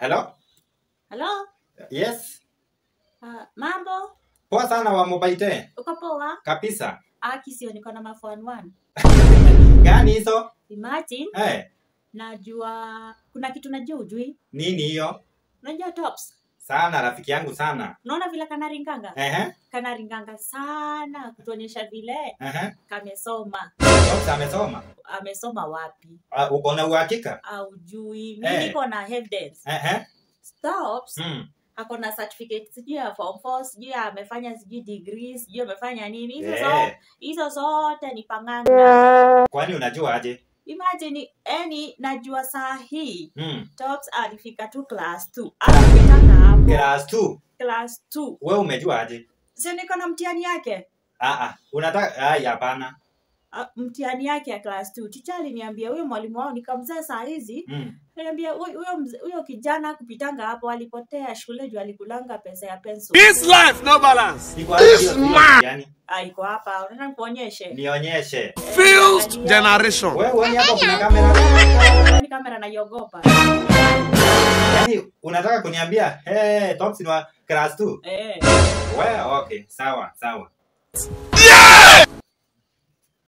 Hello? Halo? Yes. Uh, mambo? Poa sana wa Mobaite. Uko poa? Kabisa. Aki sio niko na mafan one. Gani hizo? Imagine Eh, najua kuna kitu najua ujui. nini hiyo? Unajua tops? Sana rafiki yangu sana. Unaona vile kanaringanga? Ehe. Kanaringanga sana kutuonyesha vile Ehe. kamesoma. Tops amesoma. Amesoma wapi? Uh, uko na uhakika? Aujui. Mimi Eh. niko na evidence. Ehe. Stops. Mm. Ako na certificate sijui ya form 4, sijui amefanya sijui degree, sijui amefanya nini. Hizo Eh. zote, hizo zote ni panganga. Kwani unajua aje? Imagine yani najua saa hii Mm. Tops alifika tu class 2. Alipitanga hapo Class 2. class 2. Wewe umejua aje? Si niko na mtihani yake. Ah ah. Unataka ai hapana. Ah, Mtihani yake ya class 2. Ticha aliniambia huyo mwalimu wao nikamzaa saa hizi. Mm. Aliniambia huyo huyo mze- huyo kijana kupitanga hapo alipotea shule juu alikulanga pesa ya pencil. This life no balance. Iko aje hiyo hiyo yani? Ah, iko hapa. Unataka nikuonyeshe? Nionyeshe. Fused generation. Wewe uone hapo kuna kamera. Ni kamera naiogopa. Yaani unataka kuniambia hey, Tops ni wa class 2? Eh. Wewe okay, sawa, sawa.